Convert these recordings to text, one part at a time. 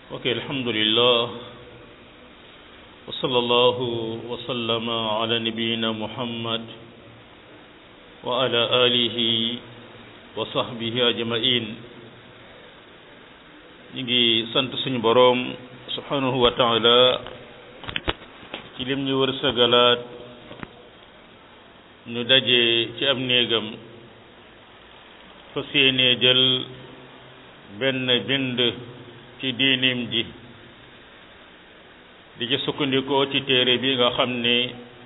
ok alhamdulillah wa sallallahu wa sallama ala nabiyina muhammad wa ala alihi wa sahbihi ajmain ñu ngi sant suñu boroom subhanahu wa taala ci lim ñu wërsëgalaat ñu daje ci am néegam fas yéenee jël benn bind ci diinim ji di ci sukkandikoo ci téere bi nga xam ne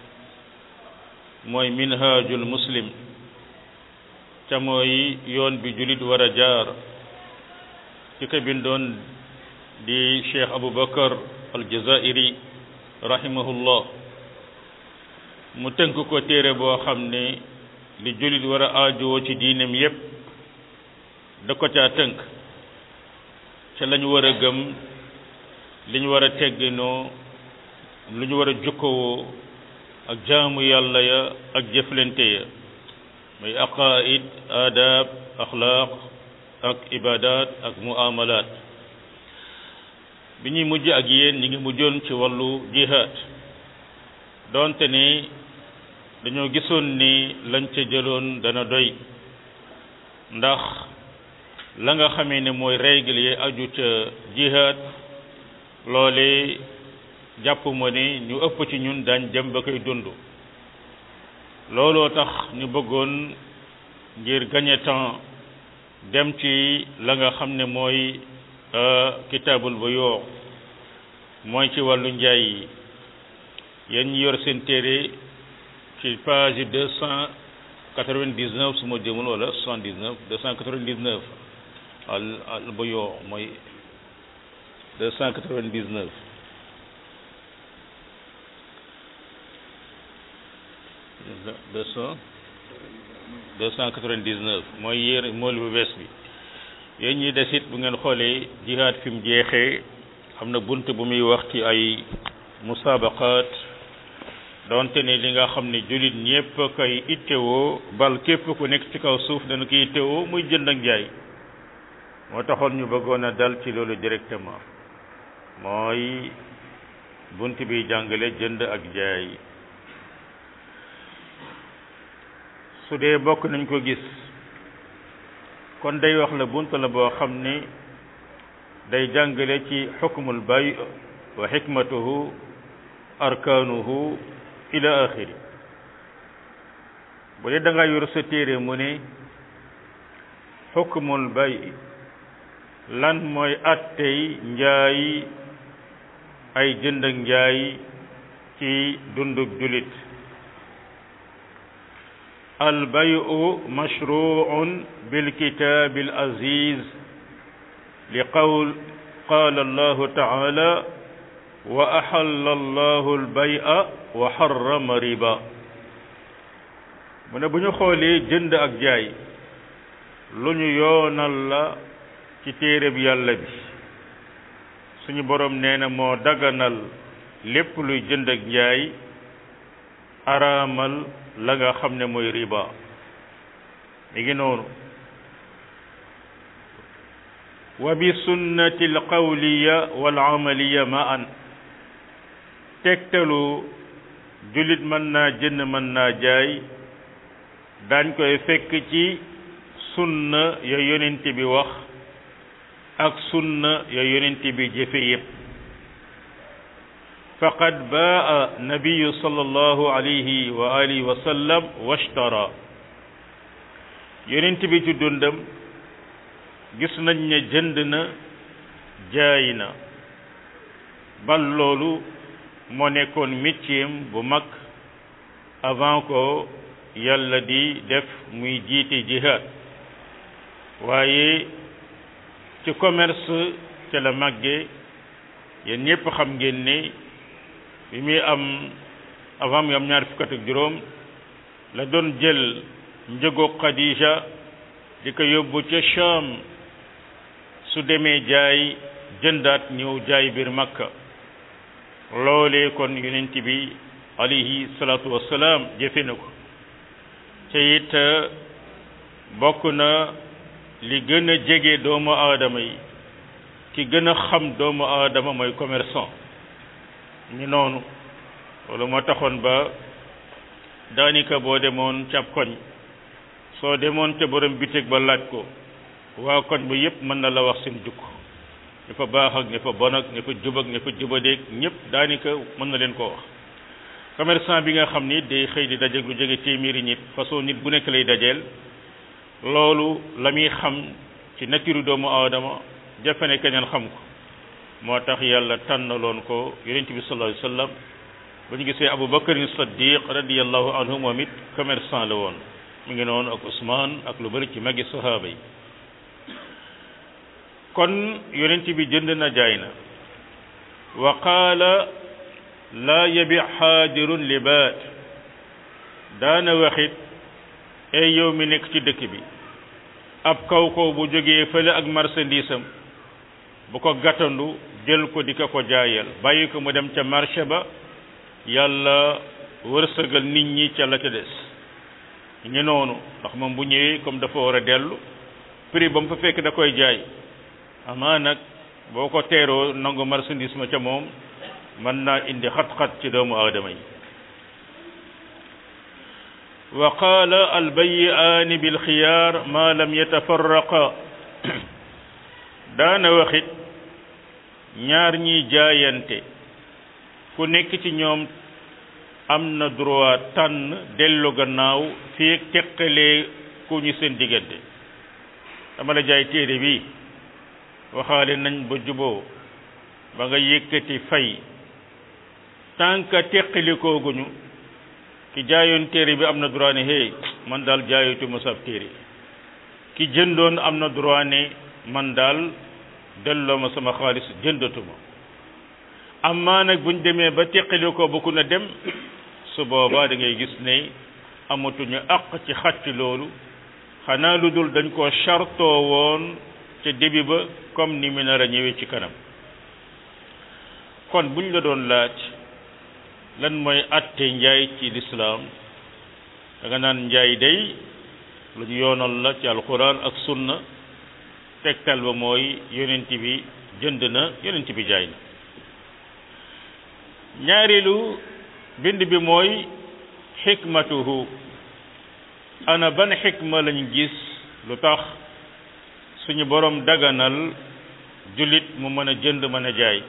mooy minhajul muslim ca mooy yoon bi julit war a jaar ci ko bindoon di cheikh aboubacar aljazairi rahimahullah mu tënk ko téere boo xam ne li julit war a aajowoo ci diinem yépp da ko caa tënk ca la ñu war a gëm li ñu war a tegginoo lu ñu war a jukkowoo ak jaamu yàlla ya ak jëflante ya muy aqaid adab axlaaq ak ibadat ak muamalat bi ñuy mujj ak yéen ñi ngi mujjoon ci wàllu jihaad doonte ni dañoo gisoon ni lañ ca jëloon dana doy ndax la nga xamee ne mooy règle yi aju ca jihaad loole jàpp ma ne ñu ëpp ci ñun daañ dem ba koy dund looloo tax ñu bëggoon ngir gagner temps dem ci la nga xam ne mooy kitaabul bu yoo mooy ci wàllu njaay yi yéen ñi yor seen téere ci page deux cent quatre-vingt-dix-neuf su ma jëmul wala soixante-dix-neuf deux cent quatre-vingt-dix-neuf al al bu yoo mooy deux cent quatre-vingt-dix-neuf deux cent deux cent quatre-vingt-dix-neuf mooy yéer mool bu bees bi yéen ñi desit bu ngeen xoolee jihaad fi mu jeexee xam na bunt bu muy wax ci ay musaabaqaat donte ne li nga xam ne jullit ñépp koy ittewoo bal képp ku nekk ci kaw suuf dana koy ittewoo muy jënd ak jaay moo taxoon ñu bëggoon a dal ci loolu directement mooy bunt bi jàngale jënd ak jaay su dee bokk nañ ko gis kon day wax la bunt la boo xam ne day jàngale ci xukmul bay wa xikmatuhu arkaanuhu ila axiri bu dee da nga yor sa téere mu ne xukmul bay lan mooy attey njaay ay jënd ak njaay ci dundug julit albayu mashruun bilkitaabi alaziz li qawl qaala allahu taala wa axalla allahu albaya wa xarrama riba mu ne bu ñu xoolee jënd ak jaay lu ñu yoonal la ci téereb yàlla bi suñu boroom nee na moo daganal lépp luy jënd ak njaay araamal la nga xam ne mooy riba mi ngi noonu wa bi sunnati alqawliya wal amaliya ma an tegtalu jullit mën naa jënd mën naa jaay daañ koy fekk ci sunna ya yonent bi wax ak sunna ya yonent bi jëfe yépp faqad baa nabiyu sallallahu alayhi wa alihi wa sallam washtara yonent bi ci dundam gis nañ ne jënd na jaay na bal loolu moo nekkoon métieram bu mag avant ko yàlla di def muy jiite jihaad waaye ci commerce ca la màgge yéen ñépp xam ngeen ne bi muy am avant muy am ñaar fukk ak juróom la doon jël njëgo Khadija di ko yóbbu ca Sham su demee jaay jëndaat ñëw jaay biir Makka loolee kon yonent bi alayhi salaatu wassalaam jëfe na ko te it bokk na li gën a jege doomu aadama yi ki gën a xam doomu aadama mooy commerçant ñu noonu loolu moo taxoon ba daanaka boo demoon cab koñ soo demoon te borom bitig ba laaj ko waa koñ ba yépp mën na la wax seen jukk ña fa baax ak ña fa bon ak ña fa jub ak ña fa jubadeeg ñëpp daanaka mën na leen koo wax commerçant bi nga xam ni day xëy di dajeeg lu jóge téeméeri nit façon nit bu nekk lay dajeel loolu la muy xam ci nature doomu aadama jafe ne keneen xam ko moo tax yàlla tànnaloon ko yonent bi sallallahu alayhi wasallam ba ñu gisee Abu Bakarin Saddiq radiyallahu anhu moom it commerçant la woon mu ngi noonu ak Ousmane ak lu bari ci magi sahaaba yi kon yonent bi jënd na jaay na wa qaala laa yabi xaadirun libaat daana waxit ay yow mi nekk ci dëkk bi ab kaw kaw bu jógee fële ak marchandise am bu ko gàttandu jël ko di ko ko jaayal bàyyi ko mu dem ca marché ba yàlla wërsëgal nit ñi ca la ca des ñu noonu ndax moom bu ñëwee comme dafa war a dellu prix ba mu fa fekk da koy jaay amaa nag boo ko teeroo nangu marchandise ma ca moom mën naa indi xat-xat ci doomu aadama yi wa qaala albayiaani bilxiyaar ma lam yatafarraqa daana waxit ñaar ñiy jaayante ku nekk ci ñoom am na droit tànn dellu gannaaw fii teqalee ku ñu seen diggante dama la jaay téere bi waxaale nañ ba juboo ba nga yëkkati fay tant que teqalikooguñu ki jaayoon téere bi am na droit ne hey man daal jaayatu ma sab téere ki jëndoon am na droit ne man daal delloo ma sama xaalis jëndatuma amaa nag buñ demee ba teqalikoo ba ku na dem su boobaa da ngay gis ne amatuñu àq ci xàcc loolu xanaa lu dul dañ ko chartoo woon ca début ba comme ni mu nar a ñëwee ci kanam kon buñ la doon laaj lan mooy atte njaay ci lislaam da nga naan njaay day lu ñu yoonal la ci alquran ak sunna tegtal ba mooy yonent bi jënd na yonent bi jaay na ñaareelu bind bi mooy xikmatuhu ana ban xikma lañ gis lu tax suñu borom daganal jullit mu mën a jënd mën a jaay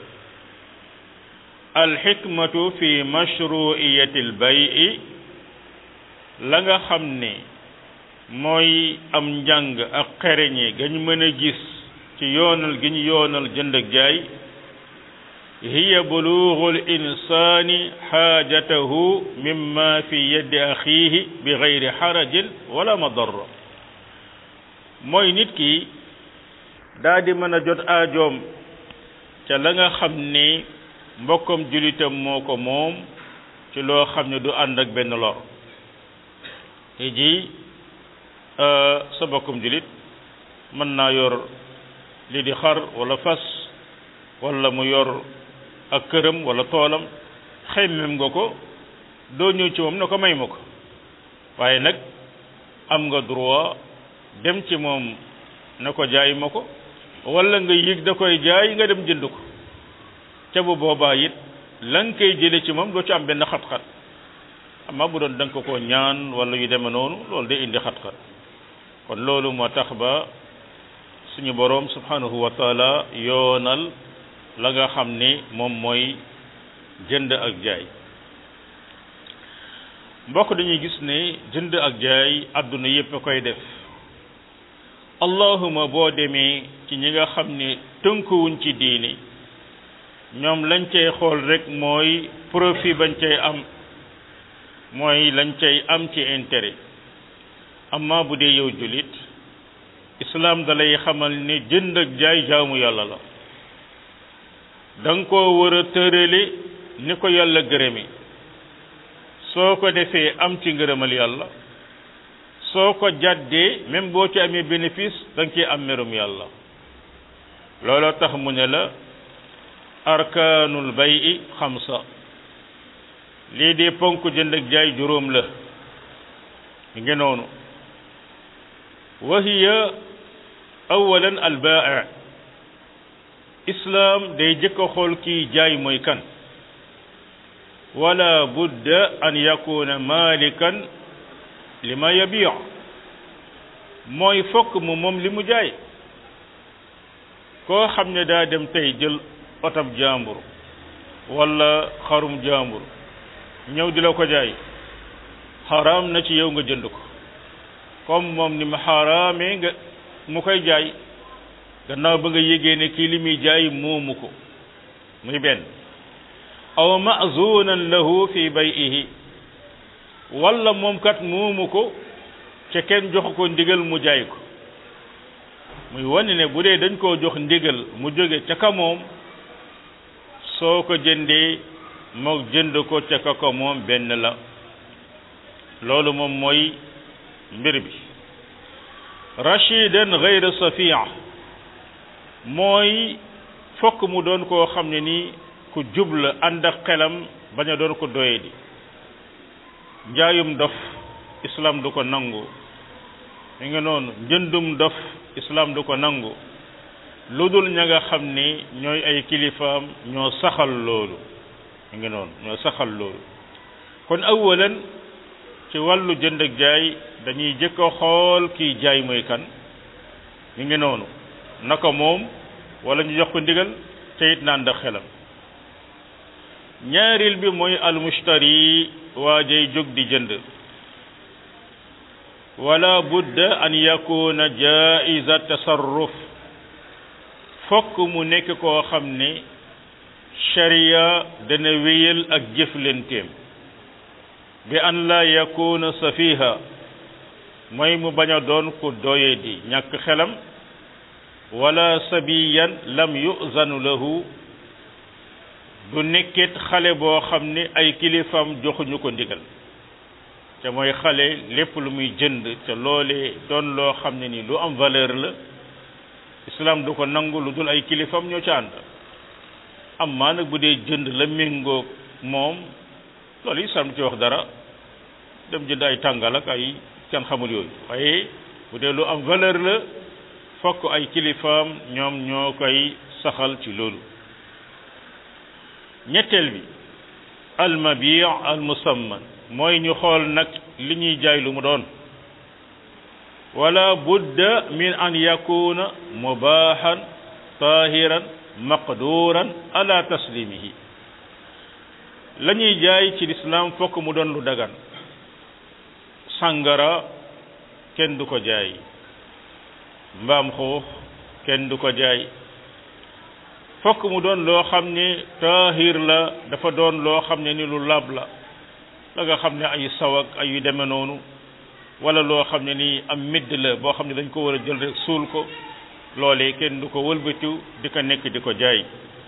alxikmatu fi mashruiyati albayi la nga xam ne mooy am njàng ak xereñe gañ mën a gis ci yoonal gi ñu yoonal jënd ak jaay hiya bulugu linsani xaajatahu mimma fi yeddi axiihi bi gayri xarajin wala madarra mooy nit ki daa di mën a jot aajoom ca la nga xam ne mbokkam julitam moo ko moom ci loo xam ne du ànd ak benn lor te ji sa mbokkum julit mën naa yor li di xar wala fas wala mu yor ak këram wala toolam xemmem nga ko doo ñëw ci moom na ko may ma ko waaye nag am nga droit dem ci moom na ko jaay ma ko wala nga yëg da koy jaay nga dem jënd ko ca bu boobaa it la nga koy jële ci moom doo ci am benn xat-xat amma bu doon da nga ko ko ñaan wala yu deme noonu loolu day indi xat-xat kon loolu moo tax ba suñu boroom subhanahu wa taala yoonal la nga xam ni moom mooy jënd ak jaay mbokk dañuy gis ne jënd ak jaay àdduna yépp a koy def allahuma boo demee ci ñi nga xam ne tënkuwuñ ci diini ñoom lañ cay xool rek mooy profit bañ cay am mooy lañ cay am ci intérêt amma bu dee yow jullit islaam dalay xamal ne jënd ak jaay jaamu yàlla la da nga koo war a tërale ni ko yàlla gërëme soo ko defee am ci ngërëmal yàlla soo ko jàddee même boo ci amee bénéfice da nga ciy am merum yàlla looloo tax mu ne la arkaanul bayi xamsa lii di ponk jënd ak jaay juróom la ngi noonu wa hiya awalan albaa islaam day jëkk a xool kii jaay mooy kan wala budda an yakuna malikan li ma yabiu mooy fokk mu moom li mu jaay koo xam ne daa dem tey jël otab jàmbur wala xarum jàmbur ñëw di la ko jaay xaraam na ci yow nga jënd ko comme moom ni mu xaraamee nga mu koy jaay gannaaw ba nga yégee ne kii li muy jaay moomu ko muy benn aw mazunan lahu fi bay'ihi wala moom kat moomu ko ca kenn jox ko ndigal mu jaay ko muy wane ne bu dee dañ koo jox ndigal mu jóge ca ka moom soo ko jëndee moo jënd ko ca ka ko moom benn la loolu moom mooy mbir bi rashidan ghayra safia mooy fokk mu doon koo xam ne nii ku jubla ànd ak xelam bañ a doon ko doye di njaayum dof islam du ko nangu mi nga noonu njëndum dof islam du ko nangu lu dul ña nga xam ni ñooy ay kilifaam ñoo saxal loolu mi ngi noonu ñoo saxal loolu kon awalan ci wàllu jënd ak jaay dañuy jëkk a xool kiy jaay mooy kan mi ngi noonu naka moom wala ñu jox ko ndigal te it naan da xelam ñaaril bi mooy almushtari waa jay jóg di jënd wala budda an yakuna jaiza tasarruf fokk mu nekk koo xam ne sharia dana wéyal ak jëflenteem bi an la yakuna safiha mooy mu bañ a doon ku doye di ñàkk xelam wala sabiyan lam yuzanu lahu du nekkit xale boo xam ne ay kilifam joxuñu ko ndigal te mooy xale lépp lu muy jënd te loolee doon loo xam ne ni lu am valeur la islam du ko nangu lu dul ay kilifam ñoo ca ànd am maa nag bu dee jënd la méngoog moom loolu islam du ci wax dara dem jënd ay tàngal ak ay kenn xamul yooyu waaye bu dee lu am valeur la fokk ay kilifaam ñoom ñoo koy saxal ci loolu ñetteel bi almabi almusamman mooy ñu xool nag li ñuy jaay lu mu doon wala budda min an yakuna mubahan tahiran maqduran ala taslimihi la ñuy jaay ci lislaam fokk mu doon lu dagan sàngara kenn du ko jaay mbaam xuux kenn du ko jaay fokk mu doon loo xam ne taahir la dafa doon loo xam ne ni lu lab la la nga xam ne ay sawak ay yu demee noonu wala loo xam ne ni am midd la boo xam ne dañ ko war a jël rek suul ko loolee kenn du ko wëlbatiw di ko nekk di ko jaay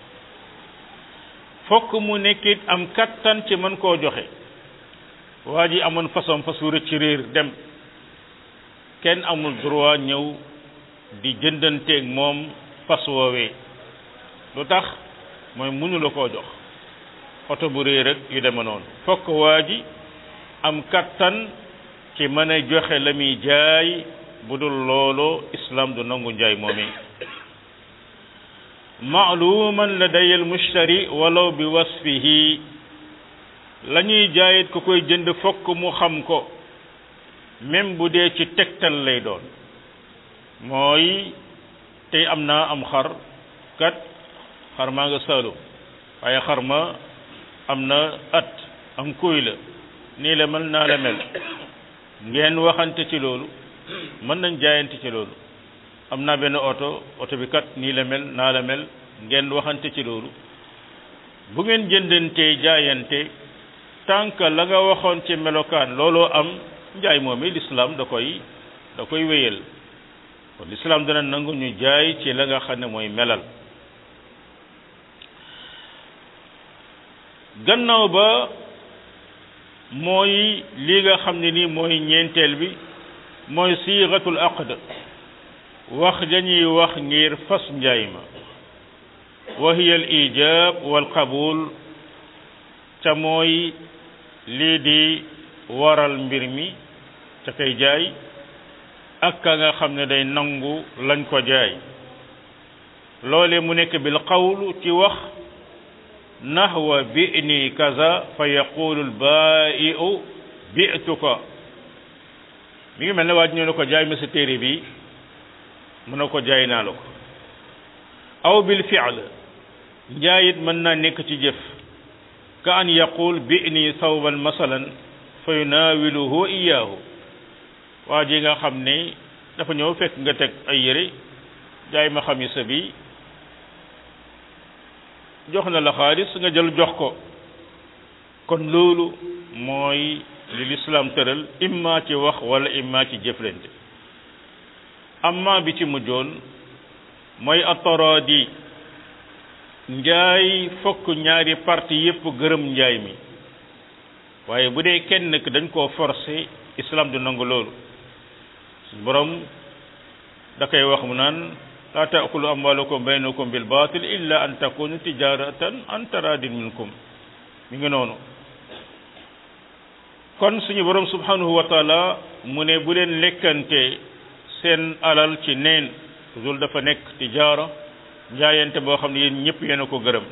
fokk mu nekkit am kattan ci mën koo joxe waa ji amoon façon fasu rëcc ci réer dem kenn amul droit ñëw di jëndanteeg moom fas woowee lu tax mooy mënu la koo jox oto bu réer rek yu deme noonu fokk waa ji am kattan ci mën a joxe la muy jaay bu dul loolu islam du nangu njaay moomee maaluman ladaya almushtari walaw bi wasfihi la ñuy jaayit ku koy jënd fokk mu xam ko même bu dee ci tegtal lay doon mooy tey am naa am xar kat xar maa nga saalum waaye xar ma am na at am kuy la nii la mel naa la mel ngeen waxante ci loolu mën nañ jaayante ci loolu am naa benn oto oto bi kat nii la mel naa la mel ngeen waxante ci loolu bu ngeen jëndantee jaayante tant que la nga waxoon ci melokaan looloo am njaay moom i lislaam da koy da koy wéyal kon lislaam dana nangu ñu jaay ci la nga xam ne mooy melal gannaaw ba mooy li nga xam ne ni mooy ñeenteel bi mooy siixatul aqd wax dañuy wax ngir fas njaay ma wa hiya al ijab wal qabul ca mooy lii di waral mbir mi ca kay jaay ak ka nga xam ne day nangu lañ ko jaay loole mu nekk bil qawlu ci wax nahwa bi'ni kaza fa yaqulu al baa'i'u bi'tuka mi ngi mel ne waa ji ñëw ne ko jaay ma sa téere bi mu ne ko jaay naa la ko aw bil fi'l njaayit mën naa nekk ci jëf ka an yaqul bi'ni thawban masalan fa yunaawiluhu iyaahu waa ji nga xam ne dafa ñëw fekk nga teg ay yére jaay ma xamisa bi jox na la xaalis nga jël jox ko kon loolu mooy li lislaam tëral imma ci wax wala imma ci jëflante amma bi ci mujjoon mooy ataraadi njaay fokk ñaari parti yépp gërëm njaay mi waaye bu dee kenn ki dañ koo forcer islam du nangu loolu suñ borom da koy wax mu naan laa taakulu amwaalakum baynakum bil baatil illa an takunu tijaratan an taradin minkum mi ngi noonu kon suñu borom subhanahu wa taala mu ne bu leen lekkante seen alal ci neen toujours dafa nekk tijaara njaayante boo xam ne yéen ñëpp yéen a ko gërëm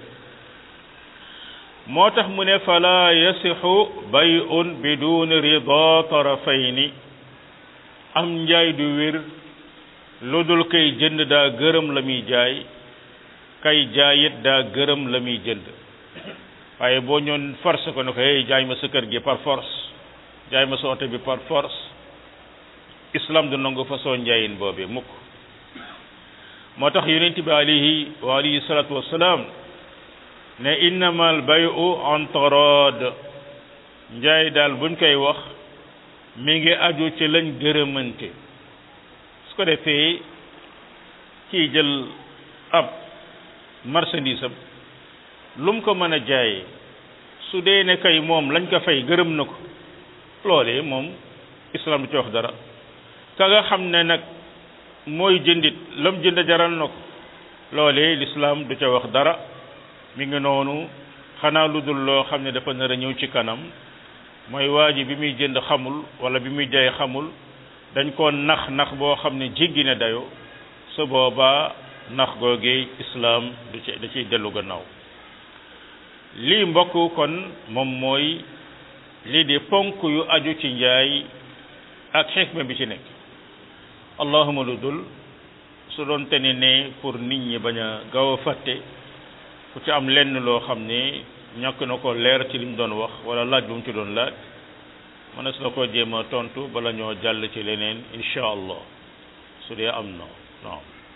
moo tax mu ne fala yasixu bay'un bidun rida tarafayni am njaay du wér lu dul kay jënd daa gërëm la muy jaay kay jaayit daa gërëm la muy jënd waaye boo ñoon force ko ne ko hey jaay ma sa kër gi par force jaay ma sa oto bi par force islam du nangu façon njaayin boobee mukk moo tax yonent bi alayhi wa alayhi salatu wasalaam ne innama al bayu an tarad njaay daal buñ koy wax mi ngi aju ci lañ gërëmante su ko defee kii jël ab marchandise am lu mu ko mën a jaayee su dee ne kay moom lañ ko fay gërëm na ko loolee moom islam du ci wax dara ka nga xam ne nag mooy jëndit lam jënd jaral na ko loolee l'islam du ca wax dara mi ngi noonu xanaa lu dul loo xam ne dafa nar a ñëw ci kanam mooy waa ji bi muy jënd xamul wala bi muy jaay xamul dañ ko nax nax boo xam ne jéggi na dayo su boobaa nax googee islam du ci da ciy dellu gannaaw lii mbokk kon moom mooy lii di ponk yu aju ci njaay ak xikma bi ci nekk allahuma lu dul su doon te ne ne pour nit ñi bañ a gaaw a fàtte ku ci am lenn loo xam ne ñàkk na ko leer ci li mu doon wax wala laaj bu mu ci doon laaj mënees na ko jéem a tontu bala ñoo jàll ci leneen incha allah su dee am na non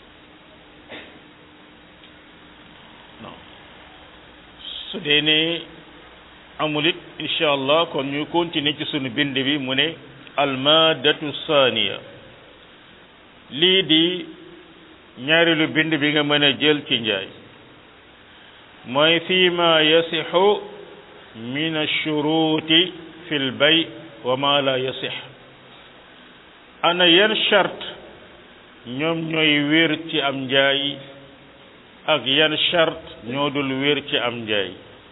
non su dee ne amul it incha allah kon ñu continuer ci sunu bind bi mu ne almadatu saaniya lii di ñaareelu bind bi nga mën a jël ci njaay mooy fii ma yasixu min ashuruuti fi lbay wa ma la yasix ana yan charte ñoom ñooy wér ci am njaay ak yan charte ñoo dul wér ci am njaay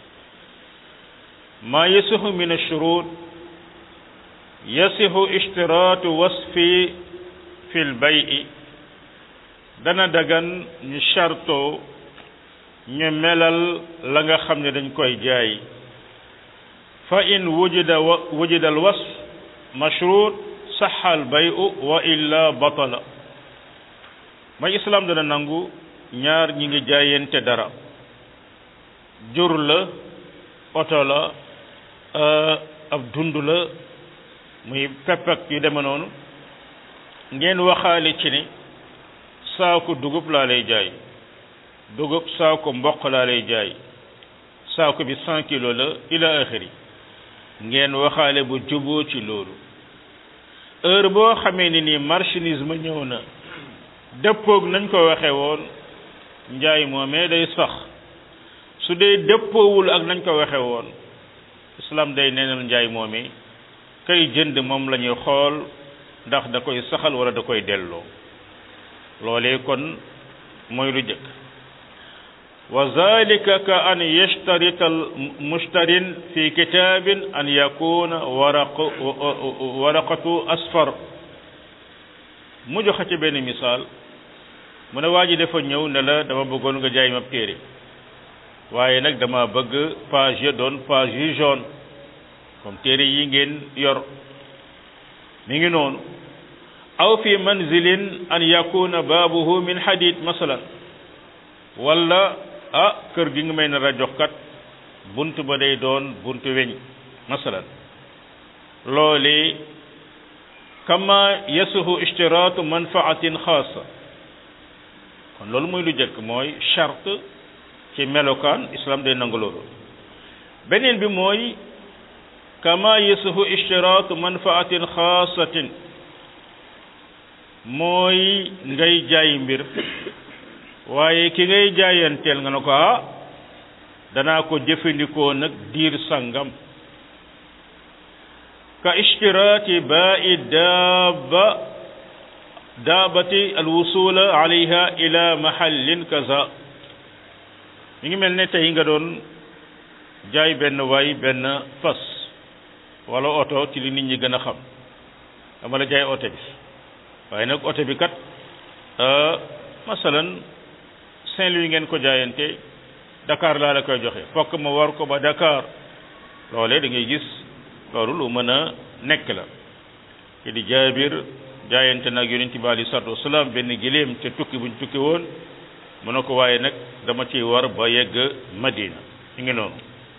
ma yasixu min ashurut yasixu ishtiraatu wasfi fi lbayi dana dagan ñu charto ñu melal la nga xam ne dañ koy jaay fa in wujida wujida al wasf mashrut saxa al bayu wa illa batala mooy islam dana nangu ñaar ñi ngi jaayante dara jur la oto la ab dund la muy pepp ak yu deme noonu ngeen waxaale ci ne saako dugub laa lay jaay dugub saako mboq laa lay jaay saako bi cent kilo la ila axiri ngeen waxaale bu juboo ci loolu heure boo xamee ni nii marchandise ma ñëw na dëppoog nañ ko waxe woon njaay moomee day sax su dee dëppoowul ak nañ ko waxe woon islam day neenal njaay moomee kay jënd moom la ñuy xool ndax da koy saxal wala da koy delloo loolee kon mooy lu jëkk wa zalika ka an yashtarita al mushtarin fi kitabin an yakuna waraq waraqatu asfar mu joxe ci benn misaal mu ne waa ji dafa ñëw ne la dama bëggoon nga jaay ma téere waaye nag dama bëgg page ya doon page yu jaune comme téere yi ngeen yor mi ngi noonu aw fi manzilin an yakuna baabuhu min hadid masalan wala ah kër gi nga may nar a jox kat bunt ba day doon buntu weñ masalan loole kama yasuhu ishtiraatu manfaatin xaasa kon loolu mooy lu jëkk mooy charte ci melokaan islam day nangu loolu beneen bi mooy kama yasuhu ishtiraatu manfaatin xaasatin mooy ngay jaay mbir waaye ki ngay jaayanteel nga ne ko ah danaa ko jëfandikoo nag diir sangam ka ishtiraati baa'i daaba daabati alwusula alayha ila mahallin kaza mi ngi mel ne tey nga doon jaay benn waay benn fas wala oto ci li nit ñi gën a xam dama la jaay oto bi waaye nag oto bi kat masalan Saint-Louis ngeen ko jaayante Dakar laa la koy joxe fokk ma war ko ba Dakar loolee da ngay gis loolu lu mën a nekk la ki di jaabir jaayante nag yonent bi alei salatu wasalaam benn giléem ca tukki buñ tukki woon mu ne ko waaye nag dama ciy war ba yegg Madina ñu ngi noonu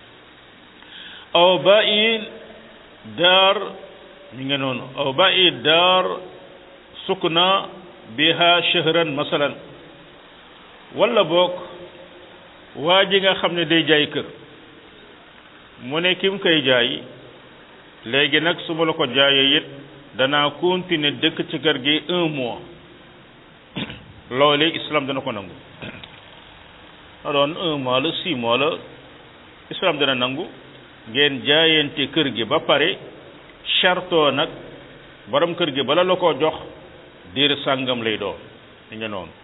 aw ba i daar ñu ngi noonu aw ba i daar sukna biha shahran masalan wala boog waa ji nga xam ne day jaay kër mu ne ki mu koy jaay léegi nag su ma la ko jaayee it danaa continuer dëkk ci kër gi un mois loolee islam dana ko nangu na doon un mois la six mois la islam dana nangu ngeen jaayante kër gi ba pare chartoo nag borom kër gi bala la ko jox diir sàngam lay doon li nga noonu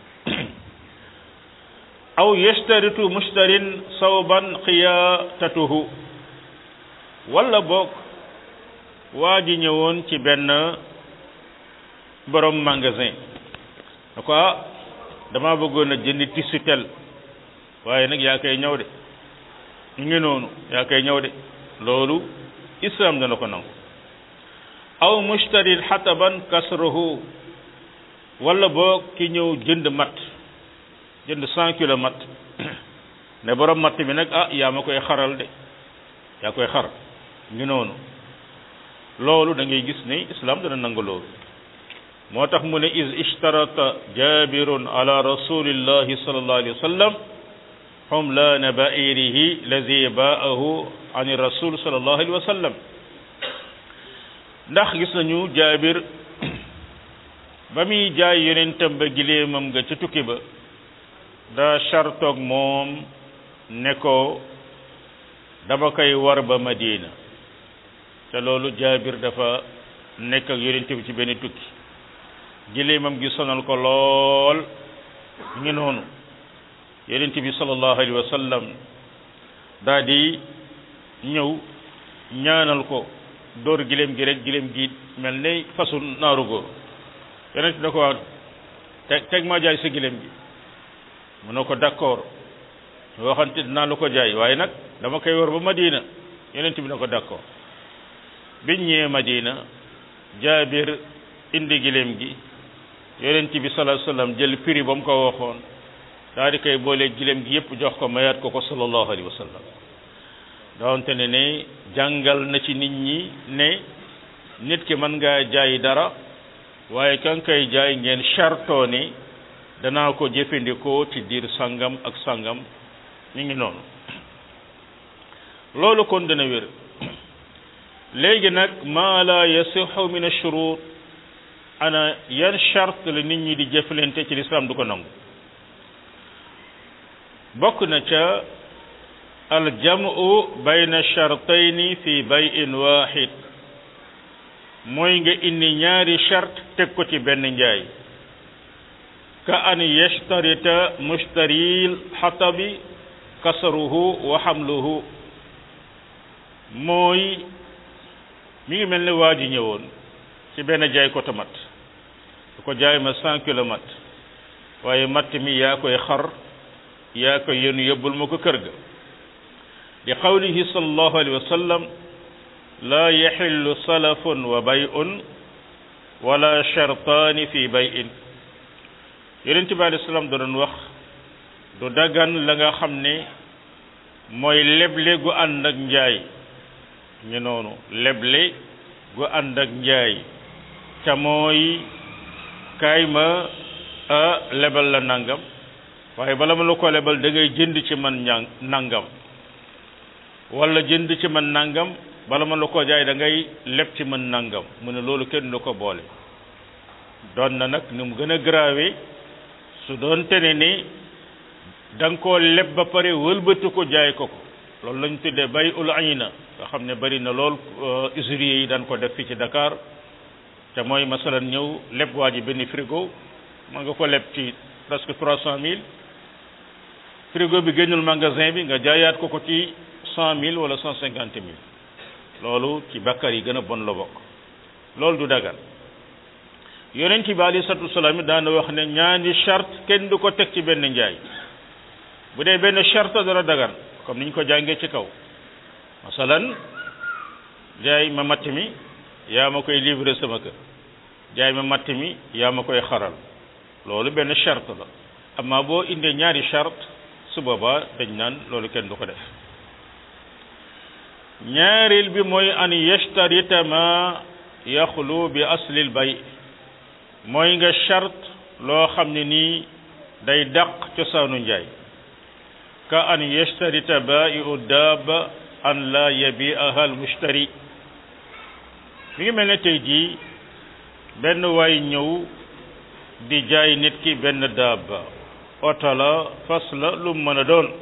aw yashtaritu mushtarin sawban xiyaatatuhu wala boog waa ji ñëwoon ci benn borom magasin da ko ah dama bëggoon a jëndi tissu tel waaye nag yaa koy ñëw de ñu ngi noonu yaa koy ñëw de loolu islam dana ko nangu aw mushtarin xataban kasruhu wala boog ki ñëw jënd mat jënd cent kilo mat ne borom matt bi nag ah yaa ma koy xaral de yaa koy xar ngi noonu loolu da ngay gis ne islam dana nangu loolu moo tax mu ne is ishtarata jabirun ala rasulillahi sallallahu alayhi wa sallam xumlaana bairihi lazi baahu an rasul sallallahu alayhi wa sallam ndax gis nañu jaabir ba muy jaay yonentam ba gileemam nga ca tukki ba daa chartoog moom ne ko dama koy war ba Madina te loolu jaabir dafa nekk ak yonent bi ci benn tukki gileemam gi sonal ko lool ngi noonu yonent bi sallallahu alayhi wa sallam daa di ñëw ñaanal ko dóor gileem gi rek gileem gi mel ne fasu naaru góor yonent da ko wax teg teg maa jaay sa gileem gi mu ne ko d'accord waxante dinaa la ko jaay waaye nag dama koy war ba Madina yonent bi na ko d'accord biñ ñëwee Madina jaabir indi gileem gi yonent bi sallallahu alayhi wasallam jël prix ba mu ko waxoon daal di koy boole gileem gi yépp jox ko mayaat ko ko sallallahu alayhi wasallam doonte ne ne jàngal na ci nit ñi ne nit ki mën ngaa jaay dara waaye kan koy jaay ngeen chartoo ni danaa ko jëfandikoo ci diir sangam ak sangam ñu ngi noonu loolu kon dana wér léegi nag maa la yasixu min ashurut ana yan charte la nit ñi di jëflante ci lislaam du ko nangu bokk na ca aljamu bayna chartayni fi bayin waxid mooy nga indi ñaari charte teg ko ci benn njaay ka an yashtarita mushtaril xatabi kasaruhu wa xamluhu mooy mi ngi mel ne waa ji ñëwoon ci benn jaay ko tomat su ko jaay ma cent kilomètres waaye matt mi yaa koy xar yaa koy yenu yóbbul ma ko kër ga li qawlihi sallallahu alayhi wa sallam laa yaxillu salafun wa bay'un wala shartaani fi bay'in yonent bi alayhi salaam da doon wax du dagan la nga xam ne mooy leble gu ànd ak njaay ñu noonu leble gu ànd ak njaay ca mooy kaay ma a lebal la nangam waaye bala ma la ko lebal da ngay jënd ci man ña nangam wala jënd ci man nangam bala ma la ko jaay da ngay leb ci man nangam mu ne loolu kenn du ko boole doon na nag ni mu gën a grave su doon tene ni da nga koo leb ba pare wëlbati ko jaay ko ko loolu lañ tuddee bay ul ayna nga xam ne bari na lool usuriers yi daan ko def fii ci Dakar te mooy masalan ñëw leb waa ji benn frigo ma nga ko leb ci presque trois cent mille frigo bi génnul magasin bi nga jaayaat ko ko ci cent mille wala cent cinquante mille loolu ci bakkar yi gën a bon la bokk loolu du dagan yonent bi alei salatu wasalaam it daana wax ne ñaani charte kenn du ko teg ci benn njaay bu dee benn charte dana dagan comme niñ ko jàngee ci kaw masalan jaay ma matt mi yaa ma koy livrer sama kër jaay ma matt mi yaa ma koy xaral loolu benn charte la amma boo indee ñaari charte su boobaa dañ naan loolu kenn du ko def ñaareel bi mooy an yashtarita ma yaxlu bi aslil bay mooy nga charte loo xam ne nii day dàq cosaanu njaay ka an yashtarita bai'u daaba an la yabi'aha al mushtari mi ngi mel ne tey jii benn waay ñëw di jaay nit ki benn daaba oto la fas la lu mu mën a doon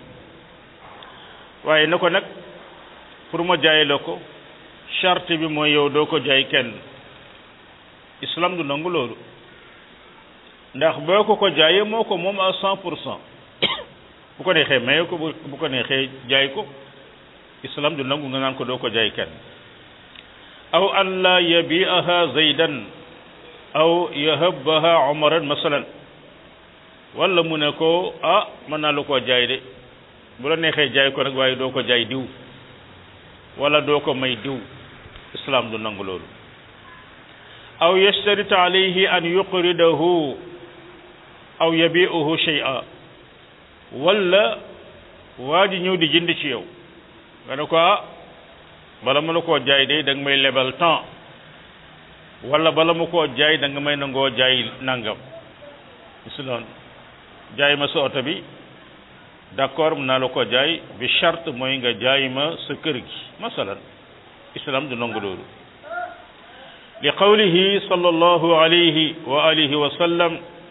waaye na ko nag pour ma jaay la ko charte bi mooy yow doo ko jaay kenn islam du nangu loolu ndax boo ko ko jaayee moo ko moom à cent pour cent bu ko neexee maye ko bu ko neexee jaay ko islam du nangu nga naan ko doo ko jaay kenn aw an la yabi'aha zaydan aw yahabbaha umaran masalan wala mu ne ko ah mën naa la koo jaay de bu la neexee jaay ko nag waaye doo ko jaay diw wala doo ko may diw islam du nangu loolu aw yashtarita alayhi an yuqridahu aw yabi'uhu shay'a wala waa ji ñëw di jënd ci yow nga ne ko ah bala ma la koo jaay de da nga may lebal temps wala bala ma koo jaay da nga may nangoo jaay nangam islam jaay ma sa oto bi d'accord mun naa la ko jaay bi charte mooy nga jaay ma sa kër gi masalan islam du nangu loolu li qawlihi sallallahu alayhi wa alihi wa sallam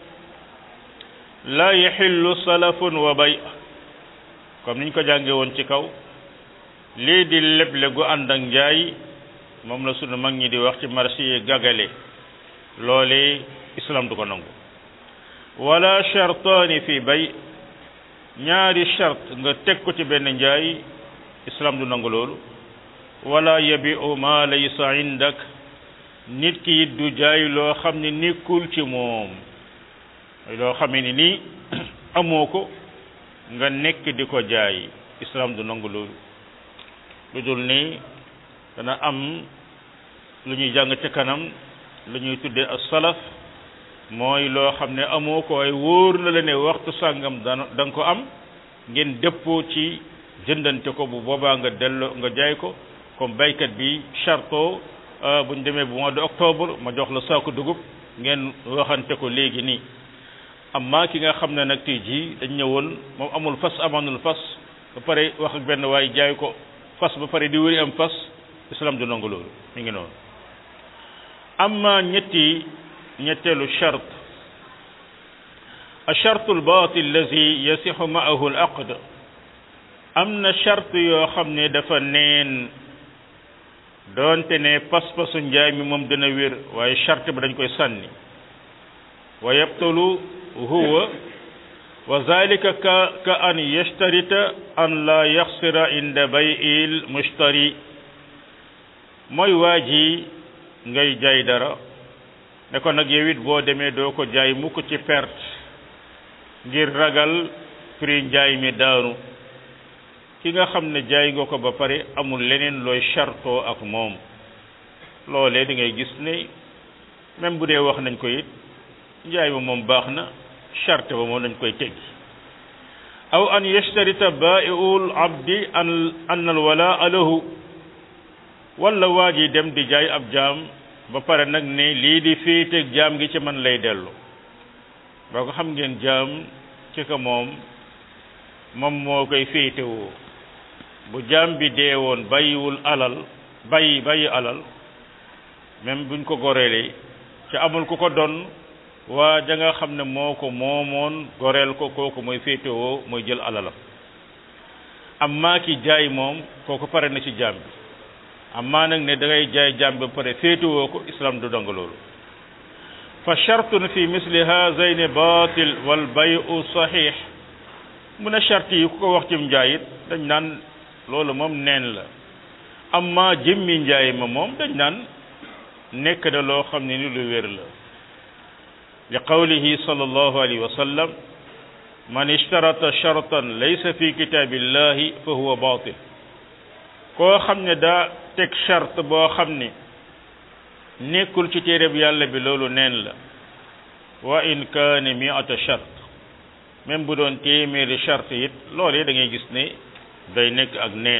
la yaxillu salafun wa bay comme niñ ko jànge woon ci kaw lii di leble gu ànd ak njaay moom la sunu mag ñi di wax ci marché yi gagale loole islam du ko nangu wala chartaani fi bay ñaari charte nga teg ko ci benn njaay islam du nangu loolu wala yabi'u ma laysa indak nit ki it du jaay loo xam ne nekkul ci moom loo xam ne nii amoo ko nga nekk di ko jaay islam du nangu loolu lu dul ni dana am lu ñuy jàng ca kanam lu ñuy tuddee as salaf mooy loo xam ne amoo ko ay wóor na la ne waxtu sàngam dana da nga ko am ngeen dëppoo ci jëndante ko bu boobaa nga delloo nga jaay ko comme baykat bi charto bu ñu demee bu mois de octobre ma jox la saako dugub ngeen waxante ko léegi nii amma ki nga xam ne nag tey jii dañ ñëwoon moom amul fas amanul fas ba pare wax ak benn waay jaay ko fas ba pare di wëri am fas islam du nangu loolu mi ngi noonu amma ñetti ñetteelu chart الشرط الباطل الذي يصح معه العقد am na charte yoo xam ne dafa neen doonte ne pas-pasu njaay mi moom dina wér waaye charte ba dañ koy sànni wa yabtulu huwa wa zalika ka ka an yashtarita an la yaxsira inda bay'il mushtari mooy waa ji ngay jaay dara ne ko nag yow it boo demee doo ko jaay mukk ci perte ngir ragal prix njaay mi daanu ki nga xam ne jaay nga ko ba pare amul leneen looy chartoo ak moom loolee da ngay gis ne même bu dee wax nañ ko it njaay ma moom baax na charte ba moom dañ koy teggi aw an yashtarita baa'iul abdi an an al walaa lahu wala waa ji dem di jaay ab jaam ba pare nag ne lii di féeteeg jaam gi ci man lay dellu boo ko xam ngeen jaam ci ko moom moom moo koy féetewoo bu jaam bi dee woon bàyyiwul alal bàyyi bàyyi alal même buñ ko goreelee ci amul ku ko don waa ja nga xam ne moo ko moomoon goreel ko kooku mooy féetewoo mooy jël alalam amma ki jaay moom kooku pare na ci jaam bi amma nag ne da ngay jaay jaam bi pare féetewoo ko islam du dong loolu fa chartun fi misli hazayni batil wal bayu sahih mu ne charte yi ku ko wax ci njaay it dañ naan loolu moom neen la amma jëmmi njaay ma moom dañ naan nekk na loo xam ne ni lu wér la li qawlihi sallallahu alayhi wa sallam man ishtarata shartan laysa fi kitabillahi fa huwa batil koo xam ne daa teg charte boo xam ne nekkul ci téereb yàlla bi loolu neen la wa in kaane miata chart même bu doon téeméeri charte it loolee da ngay gis ne day nekk ak neen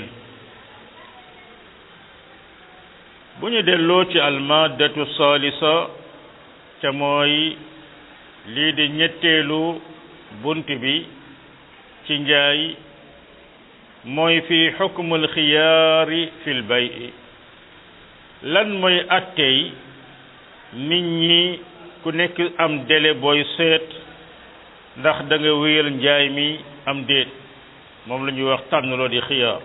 bu ñu delloo ci almaddatu salisa te mooy lii di ñetteelu bunt bi ci njaay mooy fi xukmul xiyaari fil bay lan mooy attey nit ñi ku nekk am délai booy seet ndax da nga wéyal njaay mi am déet moom la ñuy wax tànnloo di xiyaar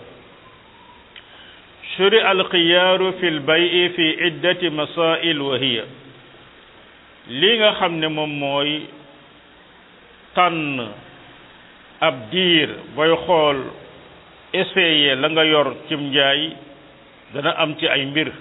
shuri alxiyaaru fi lbayi fi iddati masail wa hiya li nga xam ne moom mooy tànn ab diir booy xool essayer la nga yor cim njaay dana am ci ay mbir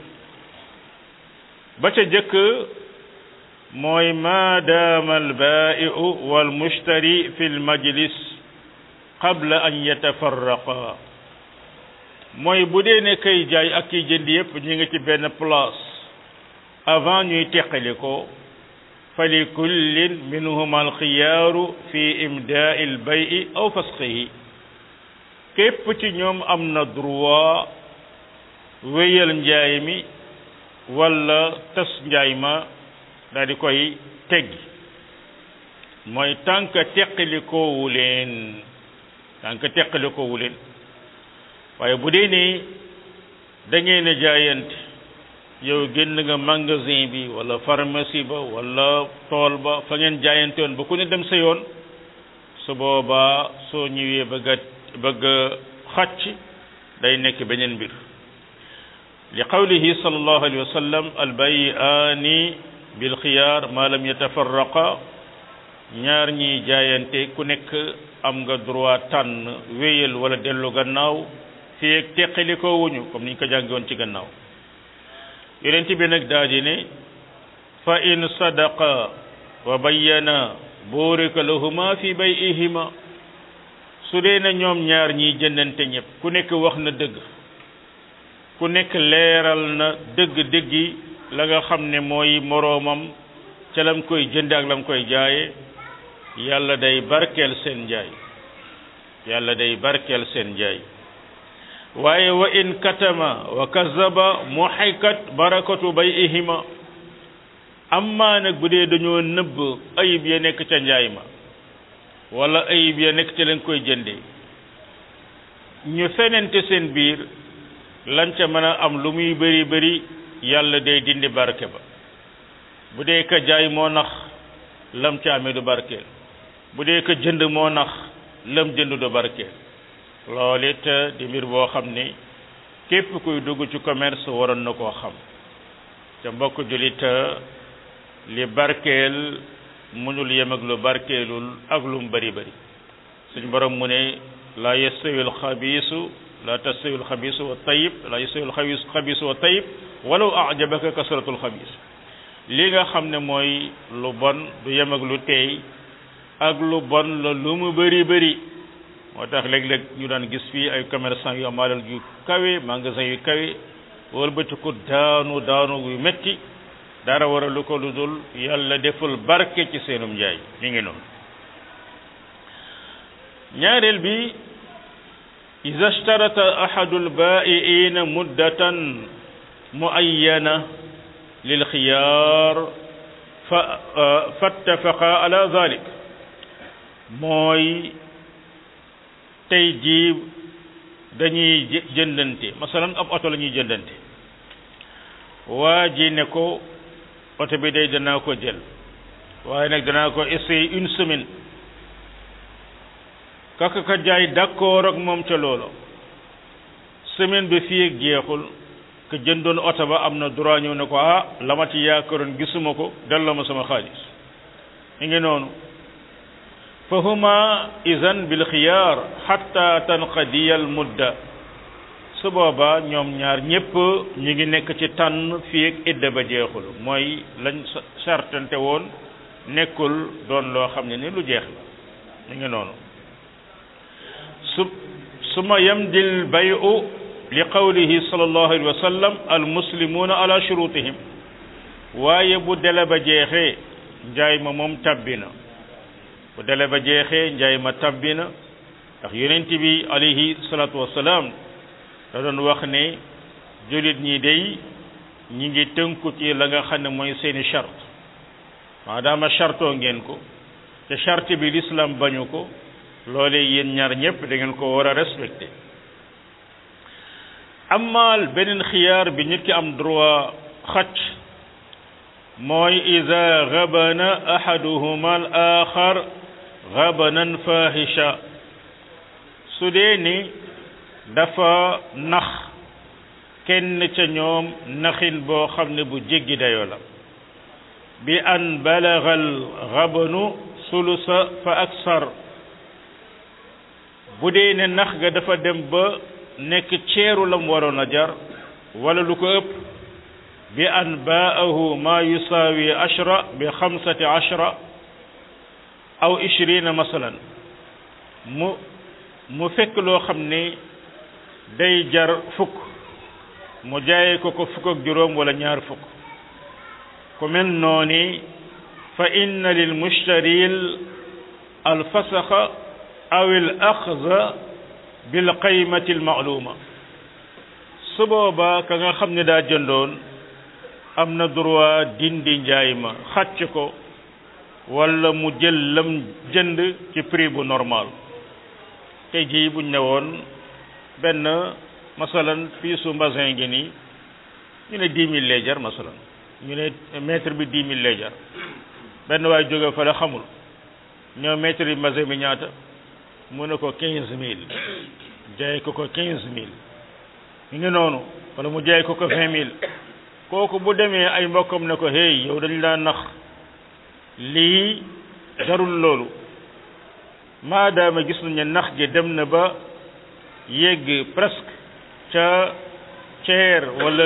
ba ca jëkk mooy ma daama albaa'iu walmushtari fi lmajlis qabla an yatafarraqa mooy bu dee ne kay jaay ak kiy jënd yépp ñi nga ci benn place avant ñuy teqali ko fa li kullin minhuma alxiyaaru fi imdaai albayi aw fasxihi képp ci ñoom am na droit wéyal njaay mi wala tas njaay ma daal di koy teggi mooy tànk teqali koowu leen tànk teqali koowu leen waaye bu dee ne da ngeen a jaayante yow génn nga magasin bi wala pharmacie ba wala tool ba fa ngeen jaayante woon ba ku ne dem sa yoon su boobaa soo ñëwee bëgg a bëgg a xàcc day nekk beneen mbir li qawlihi sallallahu alayhi wa sallam albayiaani bil xiyaar ma lam yatafarraqa ñaar ñiy jaayante ku nekk am nga droit tànn wéyal wala dellu gannaaw fii ak teqali ko wuñu comme niñ ko jàngi woon ci gannaaw yonent bi nag daa di ne fa in sadaqa wa bayyana burika lahuma fi bay'ihima su dee na ñoom ñaar ñiy jëndante ñëpp ku nekk wax na dëgg ku nekk leeral na dëgg-dëggi la nga xam ne mooy moroomam ca lam koy jënd ak lam koy jaaye yàlla day barkeel seen njaay yàlla day barkeel seen njaay waaye wa in katama wa kazaba muhikat barakatu bay'ihima amma nag bu dee dañoo nëbb ayib ya nekk ca njaay ma wala ayib ya nekk ca lañ koy jënde ñu fenente seen biir lan ca mën a am lu muy bëri bëri yàlla day dindi barke ba bu dee ka jaay moo nax lam ca amee du barkeel bu dee ka jënd moo nax lam jënd du barkeel loolu it di mbir boo xam ne képp kuy dugg ci commerce waroon na koo xam ca mbokk julit li barkeel mënul yem ak lu barkeelul ak lu mu bari bari suñ borom mu ne la yastawi alxabiisu la tastawi alxabiisu wa tayib la yastawi alxabiisu wa tayib walaw ajabaka kasratul xabiis li nga xam ne mooy lu bon du yem ak lu teey ak lu bon la lu mu bëri bëri moo tax léeg-léeg ñu daan gis fii ay commerçant yu am alal yu kawe magasin yu kawe wëlbatiku daanu daanu yu metti dara waralu ko lu dul yàlla deful barke ci seenum njaay mi ngi noonu ñaareel bi ida shtarata ahadu albaa'iina muddatan muayyana lil xiyaar fa fattafaqa ala dhalik mooy tey jii dañuy jëndante masalan ab oto la ñuy jëndante waa ji ne ko oto bi day danaa ko jël waaye nag danaa ko essayer une semaine kaka ka jaay d'accord ak moom ca loolo semaine bi fii ak jeexul ka jëndoon oto ba am na droit ñëw ne ko ah la ma ci yaakaaroon gisuma ko delloo ma sama xaalis mi ngi noonu fa huma idan bil xiyaar xatta tanqadiya al mudda su boobaa ñoom ñaar ñépp ñu ngi nekk ci tànn fii ak idda ba jeexul mooy lañ sartante woon nekkul doon loo xam ne ni lu jeex la mi ngi noonu su suma yamdil bayu li qawlihi sallallahu alayhi wa sallam al muslimuuna ala shurutihim waaye bu dele ba jeexee njaay ma moom tabbi na bu dele ba jeexee njaay ma tabbi na ndax yonent bi alayhi salaatu wasalaam da doon wax ne jullit ñi day ñi ngi tënku ci la nga xam ne mooy seeni charte maadaama chartoo ngeen ko te charte bi l'islam bañu ko loolee yéen ñaar ñëpp da ngeen ko war a respecté amaal beneen xiyaar bi nit ki am droit xacc mooy ida gabana ahaduhuma al axar gabanan fahisha su dee ni dafa nax kenn ca ñoom naxin boo xam ne bu jéggi dayoo la bi an balagal gabanu sulusa fa aksar bu dee ne nax ga dafa dem ba nekk ceeru lam waroon a jar wala lu ko ëpp bi an baahu ma yusaawi ashra bi xamsati ashra aw ishrina masalan mu mu fekk loo xam ne day jar fukk mu jaayee ko ko fukk ak juróom wala ñaar fukk ku mel nooni fa inna lil mushtaril al fasaxa aw al axza bil qaymati al ma'luma su boobaa ka nga xam ne daa jëndoon am na droit dindi njaay ma xàcc ko wala mu jël lam jënd ci prix bu normal tey jii buñ ne woon benn masalan fii su mbasin gi nii ñu ne dix mille lay jar masalan ñu ne mètre bi dix mille lay jar benn waay jóge fa la xamul ñëw mètre bi mbasin bi ñaata mu ne ko quinze mille jaay ko ko quinze mille ñu ngi noonu wala mu jaay ko ko vingt mille kooku bu demee ay mbokkam ne ko hey yow dañ laa nax lii darul loolu maadaama gis nañ ne nax gi dem na ba yegg presque ca ceer wala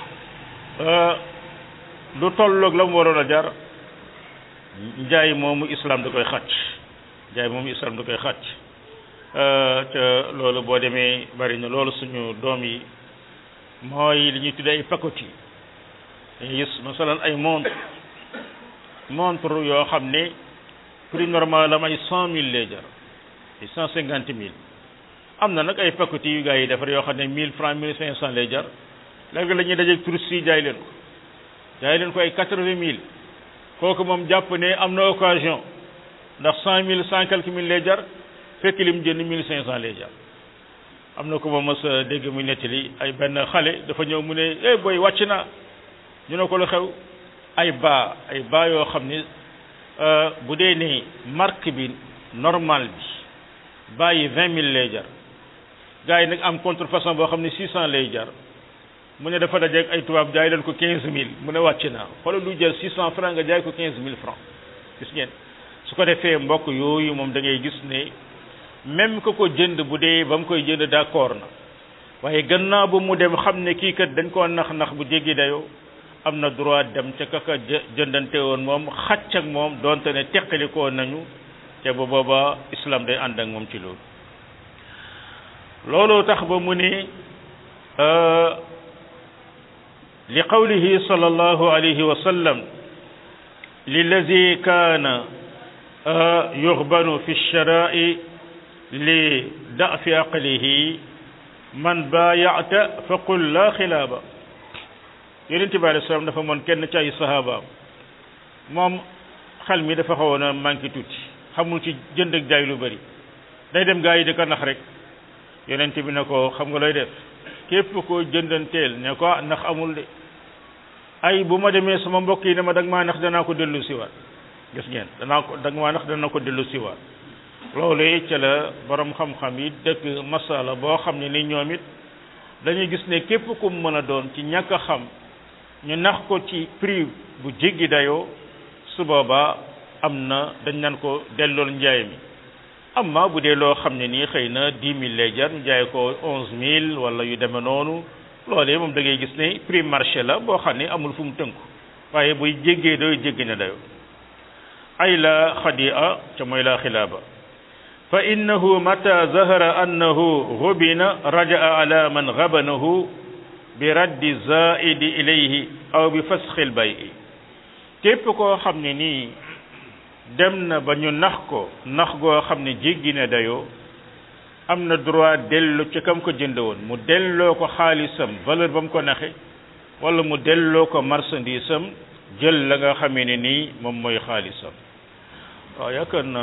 lu tolloog la mu waroon a jar njaay moomu islam da koy xàcc njaay moomu islam da koy xàcc te loolu boo demee bari na loolu suñu doom yi mooy li ñuy tuddee ay pakoti dañuy gis masalan ay montre montre yoo xam ne prix normal am ay cent mille lay jar ay cent cinquante mille am na nag ay pakoti yu gars yi defar yoo xam ne mille francs mille cinq cent lay jar léegi la ñuy dajeeg touristes yi jaay leen ko jaay leen ko ay quatre-vingt mille kooku moom jàpp ne am na occasion ndax cent mille cent quelques mille lay jar fekk lim jënd mille cinq cent lay jar am na ko ma mos a dégg muy nettali ay benn xale dafa ñëw mu ne eh booy wàcc naa ñu ne ko lu xew ay baa ay baa yoo xam ne bu dee ne marque bi normal bi baa yi vingt mille lay jar gars yi nag am contrefaçon boo xam ne six cent lay jar mu ne dafa dajeeg ay tubaab jaay leen ko quinze mille mu ne wàcc naa xoolal lu jël six cent franc nga jaay ko quinze mille franc gis ngeen su ko defee mbokk yooyu moom da ngay gis ne même que ko jënd bu dee ba mu koy jënd d'accord na waaye gannaaw ba mu dem xam ne kii kat dañ koo nax nax bu jéggi dayoo am na droit dem ca kaka jëndante woon moom xàcc ak moom donte ne teqali koo nañu te bu booba islam day ànd ak moom ci loolu loolu tax ba mu ni li qawlihi sallallahu alayhi wa sallam lillazi kaana yuxbanu fi lsharai li dafi aqlihi man baayata fa qul la xilaaba yonente bi alei salaam dafa moon kenn ci ay sahabaam moom xel mi dafa xawoon a manqué tuuti xamul ci jënd ak jaay lu bëri day dem gaa yi di ko nax rek yonent bi ne ko xam nga looy def képp ko jëndanteel ne ko ndax amul de ay bu ma demee sama mbokk yi ne ma dag maa nax danaa ko dellu siwaat gis ngeen danaa ko dag maa nax dana ko dellu siwaat loolu ca la borom xam-xam yi dëkk masala boo xam ne ni ñoom it dañuy gis ne képp ku mu mën a doon ci ñàkk a xam ñu nax ko ci prix bu jéggi dayoo su boobaa am na dañ naan ko dellool njaay mi amma bu dee loo xam ne nii xëy na dix mille lay jar ñu jaay ko onze mille wala yu demee noonu loolee moom da ngay gis ne prix marché la boo xam ne amul fu mu tënku waaye buy jéggee doy jéggi na dayo ay la xadia ca mooy la xilaaba fa innahu mata zahara annahu hubina rajaa ala man gabanahu bi raddi zaidi ilayhi aw bi fasxil bayi képp koo xam ne nii dem na ba ñu nax ko nax goo xam ne jéggi na dayoo am na droit dellu ci kam ko jënd woon mu delloo ko xaalisam valeur ba mu ko naxe wala mu delloo ko marchandise am jël la nga xamee ne nii moom mooy xaalisam waaw yaakaar na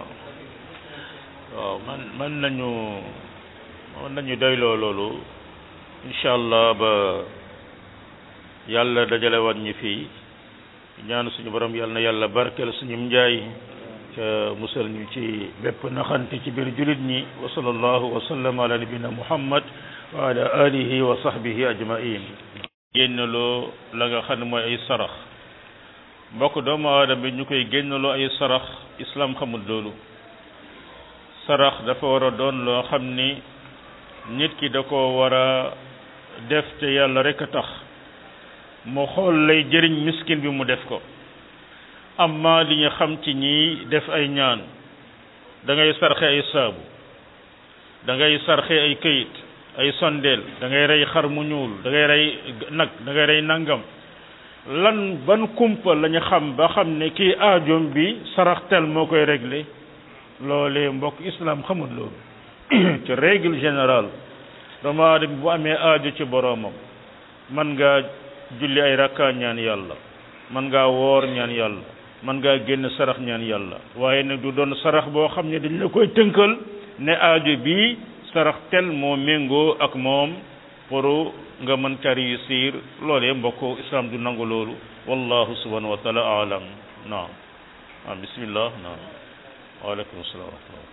waaw man man nañu man nañu doyloo loolu incha allah ba yàlla dajale waat ñi fii ñaan suñu borom yàlla na yàlla barkeel suñu njaay ca musal ñu ci bépp naxante ci biir julit ñi wa sallallahu wa sallam ala nabina muhammad wa ala alihi wa sahbihi ajmain génnaloo la nga xam ne mooy ay sarax mbokk doomu aadama bi ñu koy génnaloo ay sarax islam xamul loolu sarax dafa war a doon loo xam ni nit ki da ko war a def te yàlla rek a tax mu xool lay jëriñ miskin bi mu def ko amma li ñu xam ci ñi def ay ñaan da ngay sarxe ay saabu da ngay sarxe ay këyit ay sondeel da ngay rey xar mu ñuul da ngay rey nag da ngay rey nangam lan ban kumpa la ñu xam ba xam ne kii aajoom bi sarax tel moo koy réglé loolee mbokk islam xamul loolu ci règle générale doomu aadama bu amee aajo ci boroomam man ngaa julli ay rakka ñaan yàlla man ngaa woor ñaan yàlla man ngaa génn sarax ñaan yàlla waaye nag du doon sarax boo xam ne dañ la koy tënkal ne aajo bi sarax tel moo méngoo ak moom pour nga mën ca réussir loolee mbokk islam du nangu loolu wallahu subhanahu wa taala alam naam ah bismillah naam waaleykum salaam wa rahmatullah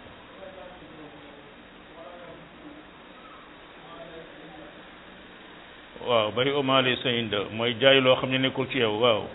waaw bay omaale sa inda mooy jaay loo xam ne nekkul ci yow waaw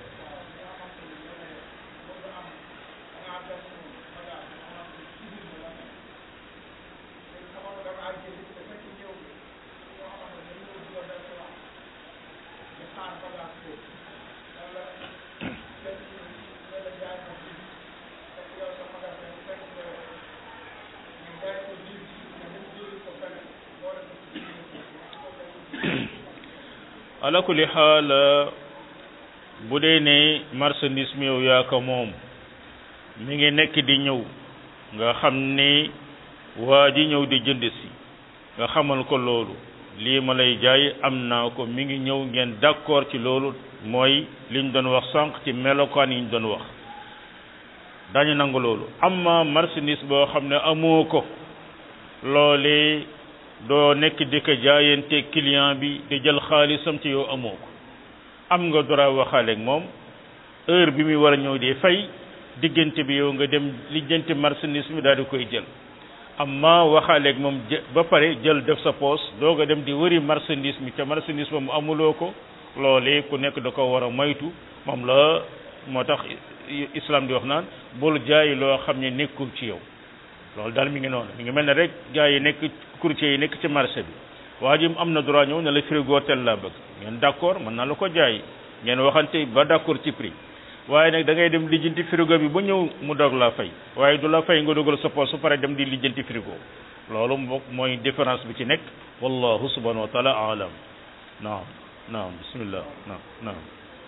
ala kulli xaal bu dee ne marchandise mi yow yaa ko moom mi ngi nekk di ñëw nga xam ni waa ji ñëw di jënd si nga xamal ko loolu lii ma lay jaay am naa ko mi ngi ñëw ngeen d'accord ci loolu mooy li ñu doon wax sànq ci melokaan yi ñu doon wax dañu nangu loolu amma marchandise boo xam ne amoo ko loolee doo nekk di ko jaayante client bi di jël xaalisam ci yow amoo ko am nga droit waxaale ak moom heure bi muy war a ñëw di fay diggante bi yow nga dem lijjanti marchandise mi daal di koy jël amma waxaale ak moom ba pare jël def sa poos doog a dem di wëri marchandise mi te marchandise ba mu amuloo ko loolee ku nekk da ko war a moytu moom la moo tax islam di wax naan bul jaay loo xam ne nekkul ci yow loolu daal mi ngi noonu mi ngi mel ne rek gars yi nekk courtier yi nekk ci marché bi waa ji am na droit ñëw ne la frigo tel laa bëgg ngeen d'accord mën naa la ko jaay ngeen waxante ba d'accord ci prix waaye nag da ngay dem lijjanti frigo bi ba ñëw mu doog laa fay waaye du la fay nga dugal sa poos su pare dem di lijjanti frigo loolu moo mooy différence bi ci nekk wallahu subhanahu wa taala alam naam naam bismillah naam naam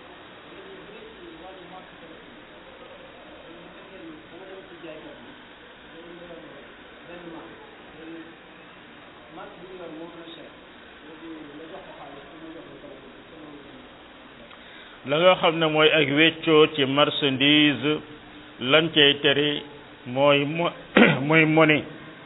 la nga xam ne mooy ak weccoo ci marchandise lan cay tere mooy mo mooy monnaie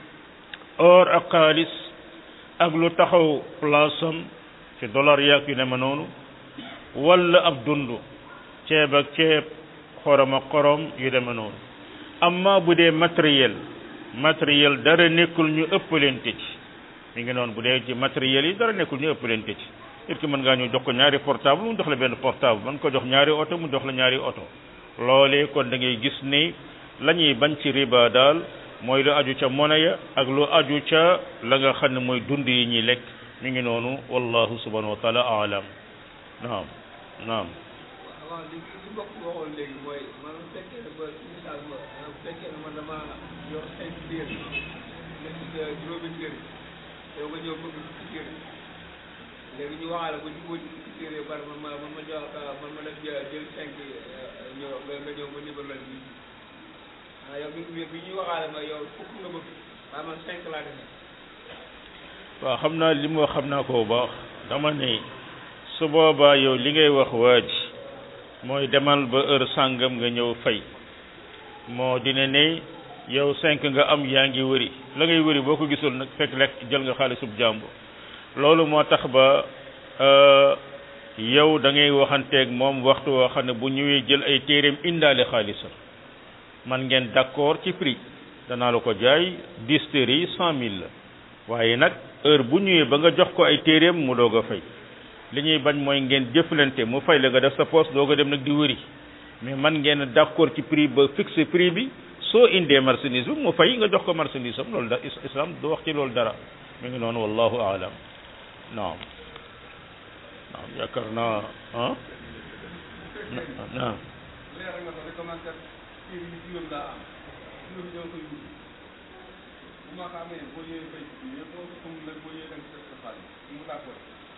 or ak xaalis ak lu taxaw place am ci dollar yaag yu ne ma noonu wala ab dund ceeb ak ceeb xorom ak xorom yu deme noonu amma bu dee matériel matériel dara nekkul ñu ëppalente ci mi ngi noonu bu dee ci matériel yi dara nekkul ñu ëppalente ci nit ki mën ngaa ñu jox ko ñaari portable mu jox la benn portable mën ko jox ñaari oto mu jox la ñaari oto loolee kon da ngay gis ni la ñuy bañ ci riba daal mooy lu aju ca monnaie ya ak lu aju ca la nga xam ne mooy dund yi ñuy lekk mi ngi noonu wallahu subhanahu wa taala alam naam naam waaw li li mbokk bi waxoon léegi mooy man bu fekkee ne ba misaal ma bu fekkee ne man dama yor cinq téere nekk juróomi téere yow nga ñëw bëgg fukki téere léegi ñu waxaale ba jubóo ci fukki téere yu bari man ma man ma jox man ma def jël jël cinq ñëw nga nga ñëw ba nibal la bi ah yow bi bi ñuy waxaale ma yow fukk nga bëgg waaye man cinq laa defee waaw xam naa li mu wax xam naa ko bu baax dama ne su boobaa yow li ngay wax waa ji mooy demal ba heure sàngam nga ñëw fay moo dina ne yow cinq nga am yaa ngi wëri la ngay wëri boo ko gisul nag fekk lekk jël nga xaalisub jàmbur loolu moo tax ba yow da ngay waxanteeg moom waxtu woo xam ne bu ñëwee jël ay téeréem indaale xaalisam man ngeen d'accord ci prix danaa la ko jaay dix téere yi cent mille la waaye nag heure bu ñëwee ba nga jox ko ay téeréem mu doog a fay li ñuy bañ mooy ngeen jëflante mu fay la nga def sa poste doog a dem nag di wëri mais man ngeen d'accord ci prix ba fixé prix bi soo indee marchandise bi mu fay nga jox ko marchandise am loolu da islam du wax ci loolu dara mi ngi noonu wallahu aalam naam naam yaakaar naa ah naam leer nga ko commencé téere yi juróom laa am juróom ñoo koy wut bu ma ko amee boo ñëwee fay ci biir boo ko xamul nag boo ñëwee da nga def sa xaalis mu d'accord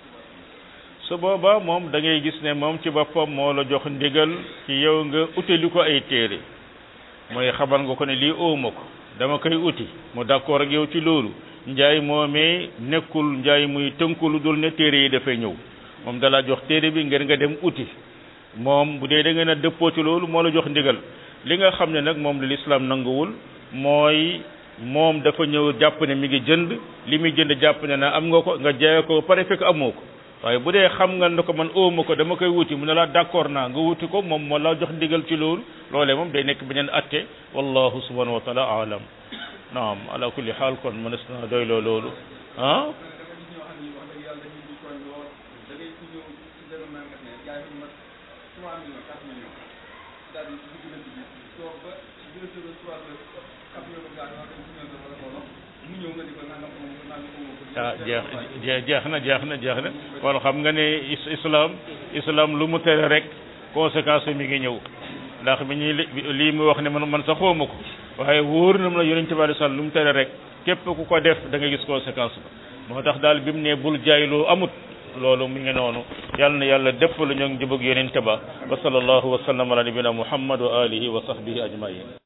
su boobaa moom da ngay gis ne moom ci boppam moo la jox ndigal ci yow nga utali ko ay téere mooy xamal nga ko ne lii ooma ko dama koy uti mu d'accord ak yow ci loolu njaay moomee nekkul njaay muy tënku lu dul ne téere yi dafay ñëw moom dalaa jox téere bi ngeen nga dem uti moom bu dee da ngeen a dëppoo ci loolu moo la jox ndigal li nga xam ne nag moom la lislaam nanguwul mooy moom dafa ñëw jàpp ne mi ngi jënd li muy jënd jàpp ne na am nga ko nga jaay ko pare fekk amoo ko waaye bu dee xam nga ne ko man ooma ko dama koy wuti mu ne la d'accord naa nga wuti ko moom moo la jox ndigal ci loolu loolee moom day nekk beneen atte wallahu subhanahu wa taala alam naam ala kulli xaal kon mënees na doyloo loolu ah ah jeex jeex na jeex na jeex na kon xam nga ne islam islam lu mu tere rek conséquence mi ngi ñëw ndax bi ñuy lii mu wax ne man man sax xawma ko waaye wóor na ma la yonent bi sallallahu alayhi wasallam lu mu tere rek képp ku ko def da nga gis conséquence ba moo tax daal bi mu ne bul jaay loo amut loolu mi ngi noonu yàlla na yàlla dëpp lu ñu njubug yonent ba wa sallallahu wa sallam ala nabina muhammad wa alihi wa sahbihi ajmain